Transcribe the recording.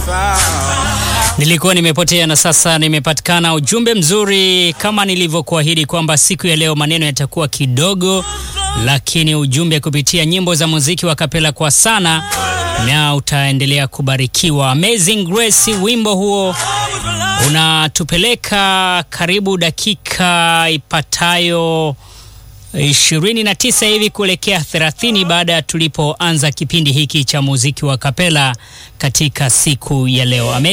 Nilikuwa nimepotea na sasa nimepatikana. Ujumbe mzuri kama nilivyokuahidi kwamba siku ya leo maneno yatakuwa kidogo, lakini ujumbe kupitia nyimbo za muziki wa kapela kwa sana, na utaendelea kubarikiwa. Amazing Grace, wimbo huo unatupeleka karibu dakika ipatayo 29 hivi kuelekea 30 baada ya tulipoanza kipindi hiki cha muziki wa kapela katika siku ya leo.